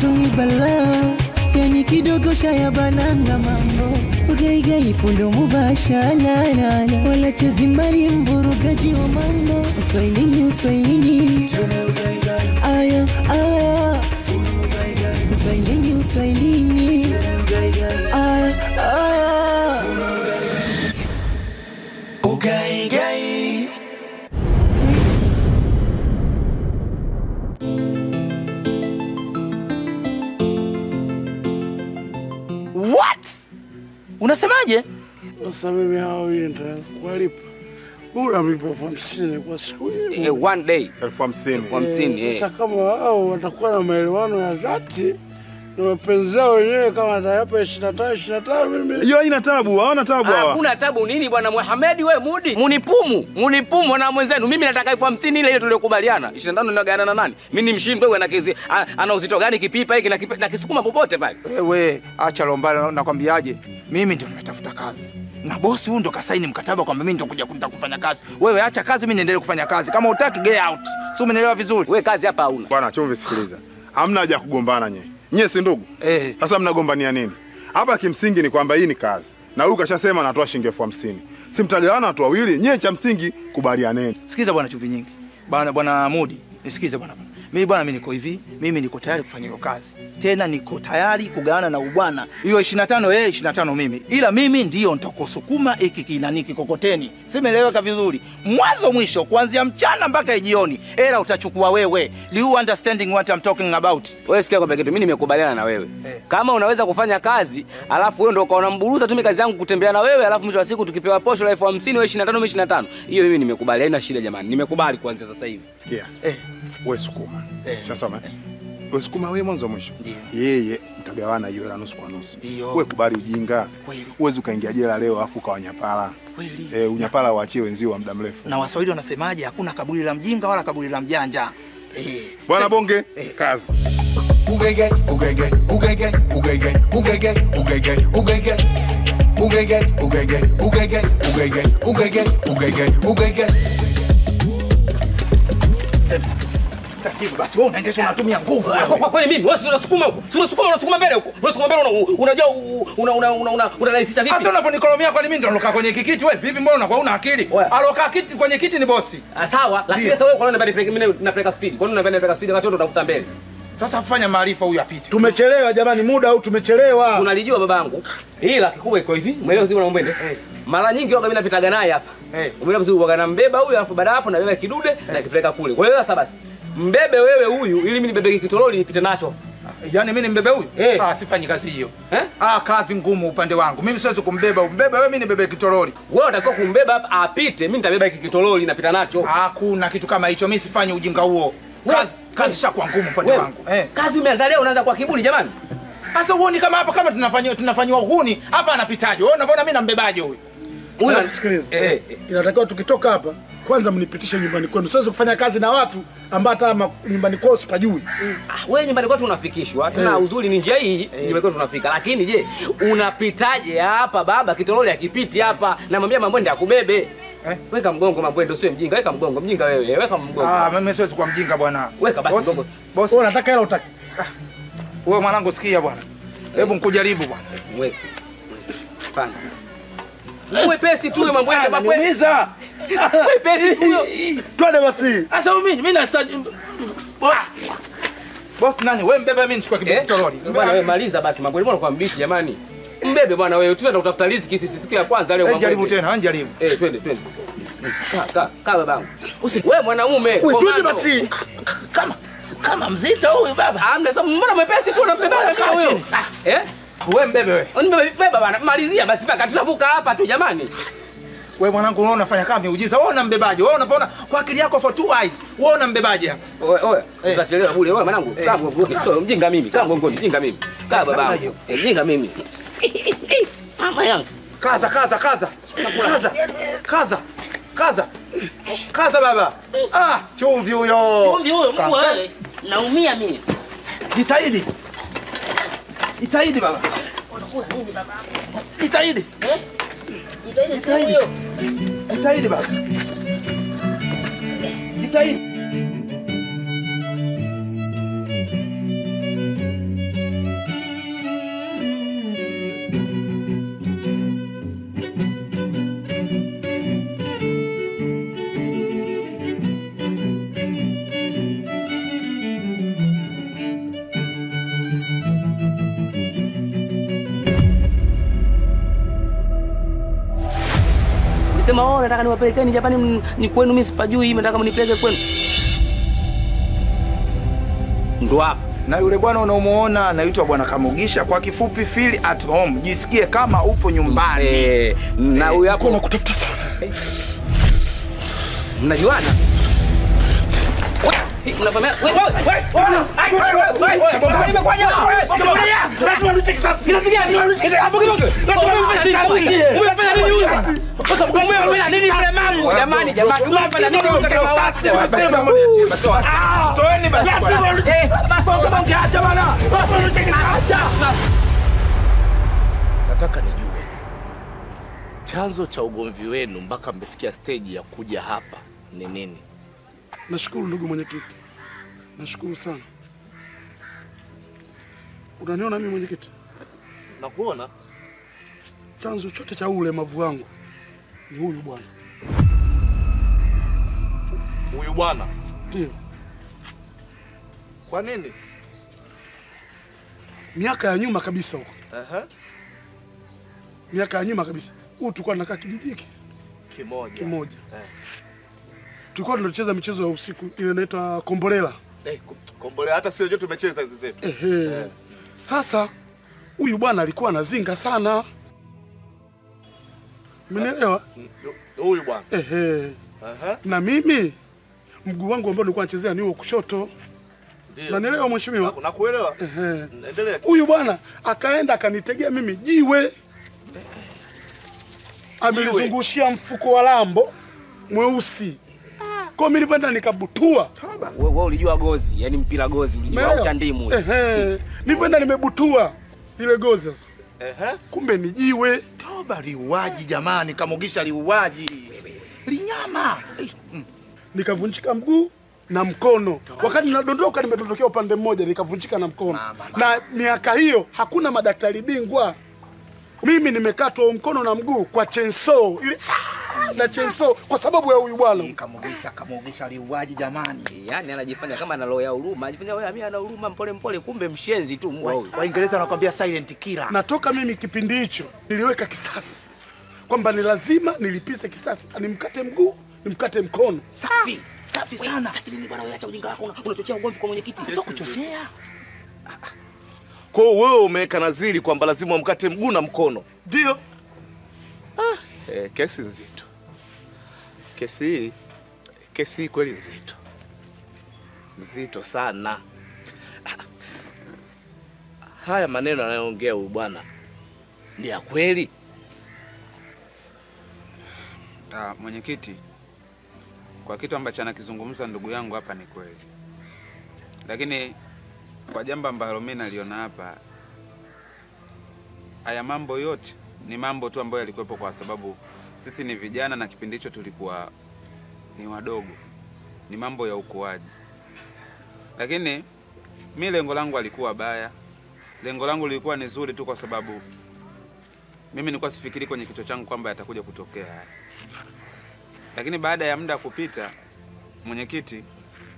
geto ni balaa yani kidogo shaya bananga mambo ugaigai fundo mubashalalala wala chezi mbali mvurugaji wa mambo uswahilini uswahilini aya aya uswahilini uswahilini aya aya Ugaigai. What? Unasemaje? Sasa mimi hawa wawili nitakuwalipa bora mlipo elfu hamsini kwa siku hii. Eh, one day elfu hamsini elfu hamsini Eh, eh. Sasa kama wao watakuwa na maelewano ya dhati na mapenzi yao wenyewe, kama atayapa ishirini na tano ishirini na tano mimi hiyo haina tabu hawana tabu hawa Hakuna tabu nini bwana Muhamedi, we mudi munipumu munipumu na mwenzenu. Mimi nataka elfu hamsini ile ile tuliokubaliana. 25 ninagawana na nani? Mimi ni mshindi wewe, na kizi a- ana uzito gani kipipa hiki na kipi- na kisukuma popote pale. Wewe acha lombana, nakwambiaje? Mimi ndio nimetafuta kazi na bosi huyu ndo kasaini mkataba kwamba mimi nitakuja kunita kufanya kazi. Wewe acha kazi, mimi niendelee kufanya kazi. Kama utaki get out, si umenielewa vizuri? We kazi hapa hauna. bwana chumvi sikiliza hamna haja ya kugombana nye nyie si ndugu Eh, sasa mnagombania nini hapa kimsingi ni kwamba hii ni kazi na huyu kashasema anatoa shilingi elfu hamsini si mtagawana watu wawili nyie cha msingi kubalianeni sikiza bwana chumvi nyingi. Bwana bwana Mudi, nisikize bwana. bwana. Mimi bwana, mimi niko hivi, mimi niko tayari kufanya hiyo kazi. Tena niko tayari kugawana na ubwana. Hiyo 25 yeye 25 mimi. Ila mimi ndio nitakusukuma hiki kinani kikokoteni. Simeeleweka vizuri. Mwanzo mwisho kuanzia mchana mpaka jioni. Ela utachukua wewe. Do you understanding what I'm talking about? Wewe sikia kwamba kitu, mimi nimekubaliana na wewe Eh. kama unaweza kufanya kazi alafu wewe ndio ukaona mburuza tu mimi kazi yangu kutembea na wewe alafu mwisho wa siku tukipewa posho la elfu hamsini wewe 25 mimi 25 hiyo mimi nimekubali, haina shida jamani, nimekubali kuanzia sasa hivi. sikia Eh, we sukuma Eh. shasoma we sukuma we mwanzo mwisho Ndiyo. yeye mtagawana hiyo hela nusu kwa nusu Ndiyo. we kubali ujinga Kweli. huwezi ukaingia jela leo afu ukawanyapala kweli. e, unyapala waachie wenzio wa muda mrefu Na Waswahili wanasemaje? Hakuna kaburi la mjinga wala kaburi la mjanja. Eh. bwana bonge kazi Ugege, ugege, ugege, ugege, ugege, ugege, ugege. Ugege, ugege, ugege, ugege, ugege, ugege, ugege. Taratibu basi, wewe unaendesha unatumia nguvu Kwa wewe. kwa kweli mimi wewe si unasukuma huko. Si unasukuma unasukuma mbele huko. Unasukuma mbele una- unajua u- una una una una unarahisisha vipi? Hata unaponikolomea kwani mimi ndo nalokaa kwenye kikiti wewe? Vipi mbona unakuwa una akili? Wewe. Alokaa kiti kwenye kiti ni bosi. Ah, sawa, lakini Ndiyo. sasa wewe kwa nini unapeleka mimi napeleka speed? Kwa nini unapeleka napeleka speed wakati wewe ndo utafuta mbele? Sasa fanya maarifa huyu apite. tumechelewa jamani, muda au tumechelewa. Unalijua babangu. Ila kikubwa iko hivi, umeelewa sio unaombende? Eh. Mara nyingi waga mimi napitaga naye hapa. Eh. Umeelewa vizuri waga nambeba huyu alafu baada ya hapo nabeba kidude na kipeleka kule. Kwa hiyo sasa basi mbebe wewe huyu ili mimi nibebe kitololi nipite nacho. Yaani mimi nimbebe huyu? Eh. Ah, sifanyi kazi hiyo. Eh? Ah, kazi ngumu upande wangu. Mimi siwezi kumbeba, umbebe wewe, mimi nibebe kitoroli. Wewe unatakiwa kumbeba hapa apite, mimi nitabeba hiki kitololi napita nacho. Hakuna kitu kama hicho. Mimi sifanyi ujinga huo. Kazi kazi shakuwa ngumu upande Wewe, wangu. Eh. Kazi umeanza leo unaanza kwa kiburi jamani. Sasa uone kama hapa kama tunafanywa tunafanywa uhuni, hapa anapitaje? Wewe unaona mimi nambebaje huyu? Huyu Alafu sikiliza. eh, eh, Inatakiwa tukitoka hapa kwanza mnipitishe nyumbani kwenu. Siwezi kufanya kazi na watu ambao hata ma- nyumbani kwao sipajui. Ah, wewe nyumbani kwetu unafikishwa tena Eh. uzuri ni njia hii nyumbani kwetu tunafika lakini je unapitaje hapa baba kitololi akipiti hapa namwambia mambwende akubebe Eh? weka mgongo mambwende usiwe mjinga weka mgongo mjinga wewe weka mgongo Ah, mimi siwezi kuwa mjinga bwana. Weka basi Bosi, mgongo. Bosi, Wewe unataka hela utaki? wewe mwanangu sikia bwana. Hebu nkujaribu bwana. weka pana mwepesi tu mambwende mambwende Niumiza. mwepesi tu huyo Twende basi. Sasa mimi mimi na Bosi nani? Wewe mbebe mimi nichukue Eh? kitoroli. bwana wewe maliza basi mambwende mbona kwa mbishi jamani mbebe bwana wewe tunaenda kutafuta riziki sisi siku ya kwanza leo Eh, jaribu Mambwende. tena, jaribu. eh twende twende kaa kaa kaa babangu wewe mwanaume Wewe twende komando. basi. kama kama mzito huyu baba. Amna sasa mbona mwepesi tu unambeba kama huyo? Eh? Wewe mbebe wewe. Unibebe beba bana. Malizia basi mpaka tunavuka hapa tu jamani. Wewe mwanangu unaona unafanya kama miujiza. Wewe unambebaje? Wewe unaona kwa akili yako for two eyes. Wewe unambebaje hapa? Oe oe. Eh. Tutachelewa bure. Wewe mwanangu, Eh. kaa mgongoni. Sio mjinga mimi. Kaa mgongoni, mjinga mimi. Kaa Namna babangu. hiyo. Eh, mjinga mimi. Mama yangu. Kaza, kaza, kaza. Kaza. Kaza. Kaza. Kaza baba. Ah, chumvi huyo. Kumbe huyo Mungu Kaka. wewe. Naumia mimi. Jitahidi. Jitahidi baba. Unakula nini baba? Jitahidi. Eh? Jitahidi sasa huyo. Jitahidi baba. Jitahidi. Sema oh, nataka niwapelekeni Japani, m- ni kwenu, mimi sipajui, nataka mnipeleke kwenu. Ndo hapo Na yule bwana unaomuona anaitwa bwana Kamugisha, kwa kifupi feel at home, jisikie kama upo nyumbani. eh, na huyu hapo Nakutafuta sana. mnajuana Wewe, mnafahamiana? Wewe, wewe, wewe, wewe, ai, wewe, wewe, wewe, wewe, nimekuja, wewe, shikilia. Lazima niche kisasi. Kiasi gani? Hapo kidogo. Umefanya nini huyu? Umefanya nini mlemavu? Jamani, jamani, umefanya nini huyu katika mawazo? Toeni basi bwana. Eh, basi kama ungeacha bwana. Basi niche kisasi. nataka nijue chanzo cha ugomvi wenu mpaka mmefikia steji ya kuja hapa ni nini? Nashukuru ndugu mwenyekiti, nashukuru sana. Unaniona mimi mwenyekiti, Nakuona chanzo chote cha huu ulemavu wangu ni huyu bwana. huyu bwana, Ndio kwa nini? miaka ya nyuma kabisa huko, Aha, miaka ya nyuma kabisa, huu tulikuwa tunakaa kijiji hiki kimoja kimoja, Eh. tulikuwa tunacheza michezo ya usiku ile inaitwa kombolela. Eh, kom- kombole, hata sio jote tumecheza hizi zetu. Ehe. Sasa huyu bwana alikuwa anazinga sana, umenielewa? Mm, Huyu bwana. Ehe. Aha, Na mimi mguu wangu ambao nilikuwa nachezea ni huo kushoto, ndio. unanielewa mheshimiwa? Naku- Nakuelewa. Ehe. Endelea. Huyu bwana akaenda akanitegea mimi jiwe, amelizungushia mfuko wa lambo mweusi. Kwa mimi nilivyoenda nikabutua, Wewe wewe ulijua gozi, yani mpira gozi ulijua au umeelewa? cha ndimu. ule. Ehe. Nilivyoenda nimebutua ile gozi sasa, Ehe. kumbe ni jiwe. Toba liuaji jamani, Kamugisha liuaji. Linyama. Eh, mm. nikavunjika mguu na mkono. Wakati nadondoka, nimedondokea upande mmoja, nikavunjika na mkono. Mama, Na miaka hiyo hakuna madaktari bingwa. Mimi nimekatwa mkono na mguu kwa chenso ile na chenso kwa sababu ya huyu bwana. Hii Kamugisha, Kamugisha liuaji jamani. Yaani anajifanya kama ana roho ya huruma, anajifanya wewe mimi ana huruma mpole mpole, kumbe mshenzi tu mbwa huyu. Waingereza wanakwambia silent killer. Natoka mimi kipindi hicho niliweka kisasi kwamba ni lazima nilipize kisasi, nimkate mguu, nimkate mkono. Safi. Safi sana. Sasa nini bwana, wewe acha ujinga wako, una- unachochea ugomvi kwa mwenyekiti. Sio kuchochea. Kwa hiyo wewe umeweka nadhiri kwamba lazima umkate mguu na mkono. Ndio Eh, kesi nzito. Kesi hii kesi hii kweli nzito, nzito sana. Haya maneno anayoongea huyu bwana ni ya kweli? Ah, mwenyekiti, kwa kitu ambacho anakizungumza ndugu yangu hapa ni kweli, lakini kwa jambo ambalo mimi naliona hapa, haya mambo yote ni mambo tu ambayo yalikuwepo kwa sababu sisi ni vijana na kipindi hicho tulikuwa ni wadogo, ni mambo ya ukuaji. Lakini mi lengo langu alikuwa baya, lengo langu lilikuwa ni zuri tu, kwa sababu mimi nilikuwa sifikiri kwenye kichwa changu kwamba yatakuja kutokea haya lakini baada ya muda kupita, mwenyekiti,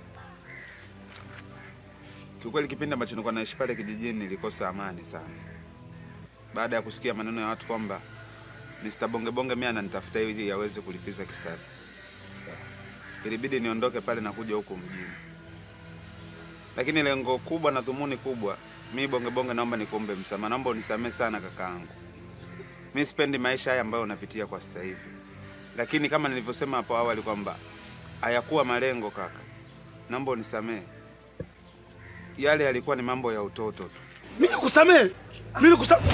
kiukweli, kipindi ambacho nilikuwa naishi pale kijijini nilikosa amani sana, baada ya kusikia maneno ya watu kwamba Mr. Bonge Bonge mimi ananitafuta ili aweze kulipiza kisasi. Ilibidi niondoke pale na kuja huku mjini, lakini lengo kubwa na dhumuni kubwa, mi Bonge Bonge, naomba nikuombe msamaha, naomba unisamehe sana kakaangu. Mi sipendi maisha haya ambayo unapitia kwa sasa hivi lakini kama nilivyosema hapo awali kwamba hayakuwa malengo kaka, naomba unisamehe. Yale yalikuwa ni mambo ya utoto tu. mimi nikusamehe, mimi nikusamehe.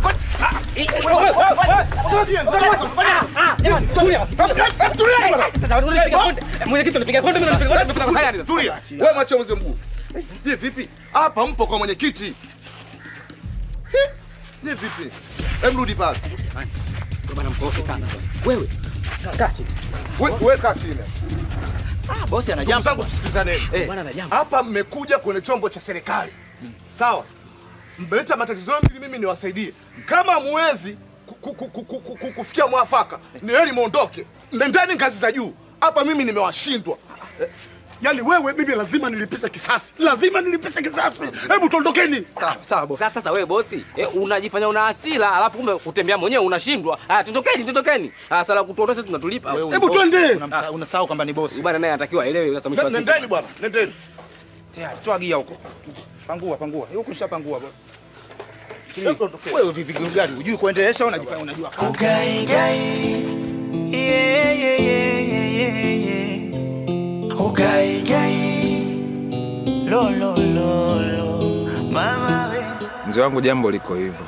Mwenyekiti unipiga konde, mimi unipiga konde, nimefika kwa sayari. Tulia. Wewe macho mzee mguu. Je, vipi? Hapa mpo kwa mwenyekiti. He? Je, vipi? Hem rudi pale. Bwana mkorofi sana. Wewe kaa chini. We- Wewe kaa chini. Ah, bosi ana Ndugu jambo. zangu tusikilizaneni. Eh, bwana ana jambo. Hapa mmekuja kwenye chombo cha serikali. Sawa? Mmeleta matatizo yenu ili mimi niwasaidie. Kama muwezi ku- ku- ku- ku- ku- ku- kufikia mwafaka, ni heri muondoke. Nendeni ngazi za juu. Hapa mimi nimewashindwa. Eh, Yaani wewe mimi lazima nilipize kisasi, lazima nilipize kisasi. Hebu tuondokeni. Sawa sawa bosi. Sasa sasa wewe bosi, eh, unajifanya una hasira, alafu kumbe kutembea mwenyewe unashindwa. Ah, tondokeni, tondokeni. Ah, sala kutuondosha tunatulipa. Wewe Hebu bosi, twende. unamsa- Unasahau kwamba ni bosi. Bwana naye anatakiwa aelewe sasa mwisho wa siku. Nendeni bwana, nendeni. Tayari, toa gia huko. Pangua, pangua. Huko nishapangua bosi. Hebu tuondokeni. Wewe vipi gari hujui kuendelesha au unajifanya unajua kazi? Ugaigai, yeah, yeah, yeah, yeah, yeah, yeah. Ugaigai, lo, lo, lo, lo, mama we. Mzee wangu, jambo liko hivyo.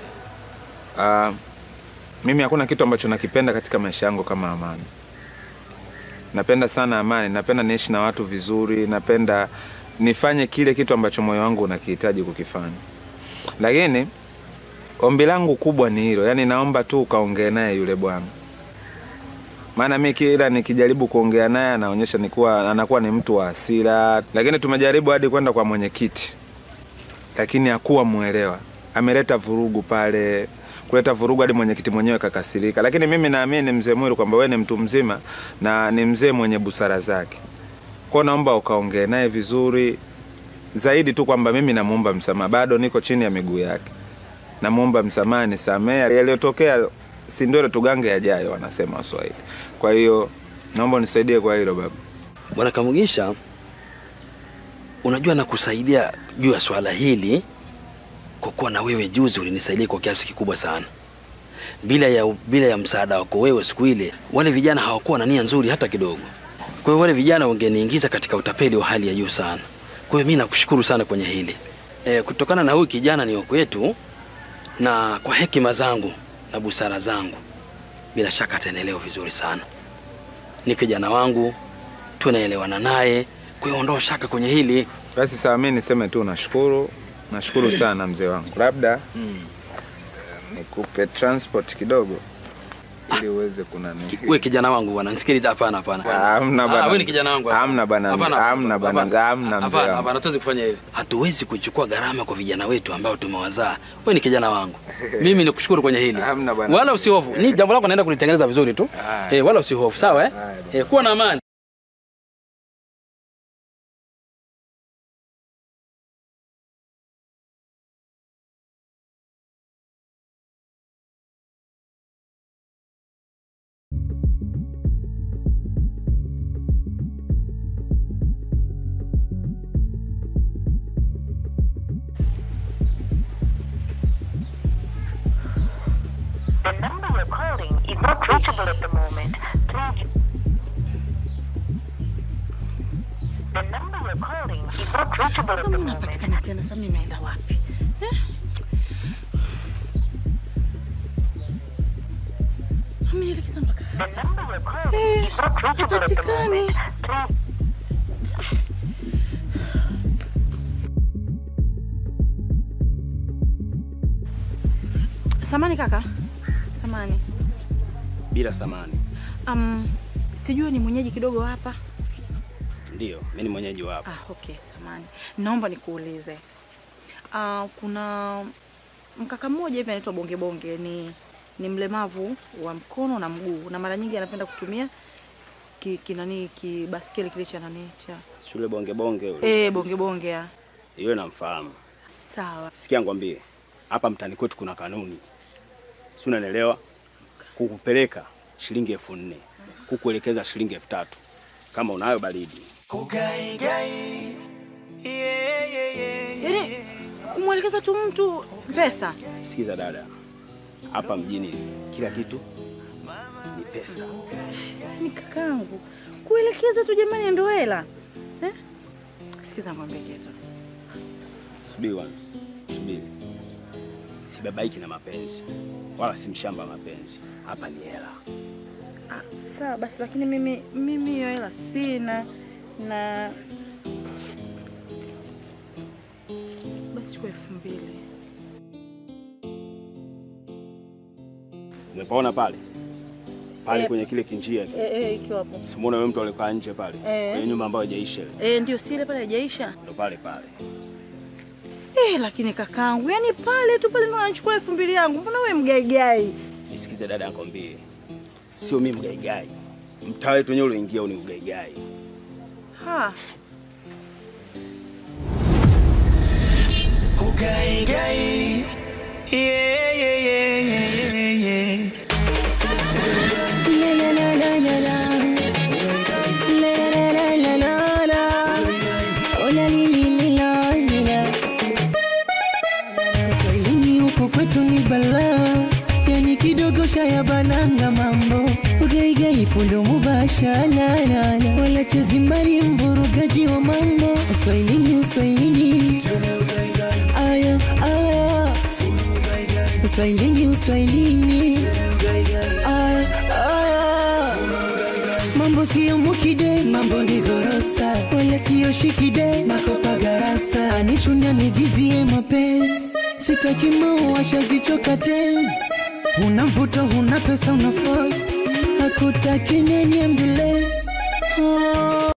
Ah, mimi hakuna kitu ambacho nakipenda katika maisha yangu kama amani. Napenda sana amani, napenda niishi na watu vizuri, napenda nifanye kile kitu ambacho moyo wangu unakihitaji kukifanya. Lakini ombi langu kubwa ni hilo, yaani naomba tu ukaongee naye yule bwana, maana mi kila nikijaribu kuongea naye anaonyesha nikuwa anakuwa ni mtu wa hasira, lakini tumejaribu hadi kwenda kwa mwenyekiti lakini hakuwa mwelewa. Ameleta vurugu pale, kuleta vurugu hadi mwenyekiti mwenyewe kakasirika. Lakini mimi naamini mzee Mwiru kwamba wewe ni mtu mzima na ni mzee mwenye busara zake, kwa naomba ukaongee naye vizuri zaidi tu kwamba mimi namuomba msamaha, bado niko chini ya miguu yake, namuomba msamaha, nisamee yaliyotokea, si ndio tugange yajayo, wanasema Waswahili. Kwa hiyo naomba unisaidie kwa hilo baba. Bwana Kamugisha, unajua nakusaidia juu ya swala hili kwa kuwa na wewe juzi ulinisaidia kwa kiasi kikubwa sana. Bila ya, bila ya msaada wako wewe siku ile, wale vijana hawakuwa na nia nzuri hata kidogo. Kwa hiyo wale vijana wangeniingiza katika utapeli wa hali ya juu sana. Kwa hiyo mimi nakushukuru sana kwenye hili e, kutokana na huyu kijana ni wa kwetu, na kwa hekima zangu na busara zangu, bila shaka ataenelewa vizuri sana. Ni kijana wangu, tunaelewana naye, kwa hiyo ondoa shaka kwenye hili. Basi sawa, mimi niseme tu nashukuru, nashukuru sana mzee wangu. Labda nikupe transport kidogo ili uweze kunani. Wewe kijana wangu bwana, nisikilize. Hapana, hapana. Hamna Ah, bwana. wewe ni kijana wangu. Hamna bwana. Hapana, Hamna bwana. hapana. Hamna mzee Hapana, wangu. hapana, tuwezi kufanya hivi. Hatuwezi kuchukua gharama kwa vijana wetu ambao tumewazaa. Wewe ni kijana wangu, mimi nikushukuru kwenye hili, Hamna bwana. wala usihofu. Ni jambo lako naenda kulitengeneza vizuri tu, Haya. eh, wala usihofu, sawa eh? Eh, kuwa na amani. The number you're calling is not reachable at the moment. Please. The number you're calling is not reachable at the moment. Napatikana tena sasa mimi naenda wapi? Eh? Amenielekeza mpaka The number you're calling Eh, is not reachable at the hapatikani. moment. Please. Samani kaka. Samani. bila samani. Um, sijui ni mwenyeji kidogo hapa. Ndio, mimi ni mwenyeji wa hapa. Ah, okay, samani. Naomba nikuulize. Ah, kuna mkaka mmoja hivi anaitwa Bonge Bonge ni ni mlemavu wa mkono na mguu na mara nyingi anapenda kutumia ki, kinani kibaskeli kile cha nani cha Shule bonge bonge yule. eh, Bonge Bonge ya. Yule namfahamu. Sawa. Sikia ngwambie, hapa mtani kwetu kuna kanuni. Si unanielewa? Kukupeleka shilingi elfu nne kukuelekeza shilingi elfu tatu kama unayo baridi. Ugaigai, yeah, yeah, yeah, yeah. Yaani kumwelekeza tu mtu pesa. Sikiza dada, hapa mjini kila kitu ni pesa. Ni kakangu. Kuelekeza tu jamani ndio hela. Eh? Sikiza ngombe kitu. Subiri bwana, subiri. Sibabaiki na mapenzi wala si mshamba wa mapenzi. Hapa ni hela. Ah, sawa basi lakini mimi mimi hiyo hela sina na basi chukua elfu mbili. Umepaona pale pale Eh, kwenye kile kinjia kile. Eh, eh, ikiwa hapo. Simuona yule mtu alikaa nje pale Eh. kwenye nyumba ambayo haijaisha ile. Eh, ndio si ile pale haijaisha. Ndo pale pale. Eh, lakini kakangu, yani pale tu pale ndo anachukua elfu mbili yangu. Mbona wewe mgaigai? Nisikize dada nakwambie. Sio mimi mgaigai. Mtaa wetu wenyewe ulioingia ni ugaigai. Ha. Ugai gai. Yeah, yeah, yeah, yeah, yeah. La la la la la la. La la la la la la. Oh la li li li la li la. Swahilini huko kwetu ni balaa, yani kidogo shaya bananga mambo ugaigai fundo mubasha la la la. Wala chezi mbali mvurugaji wa mambo Uswahilini uswahilini aya aya Uswahilini uswahilini aya aya Mambo siyo mukide, mambo ni gorosa, wala siyo shikide, makopa garasa, anichunya nigizie mapenzi, sitaki mauasha zichoka tenzi, una mvuto, una pesa, una force, hakutaki nani ambulance oh.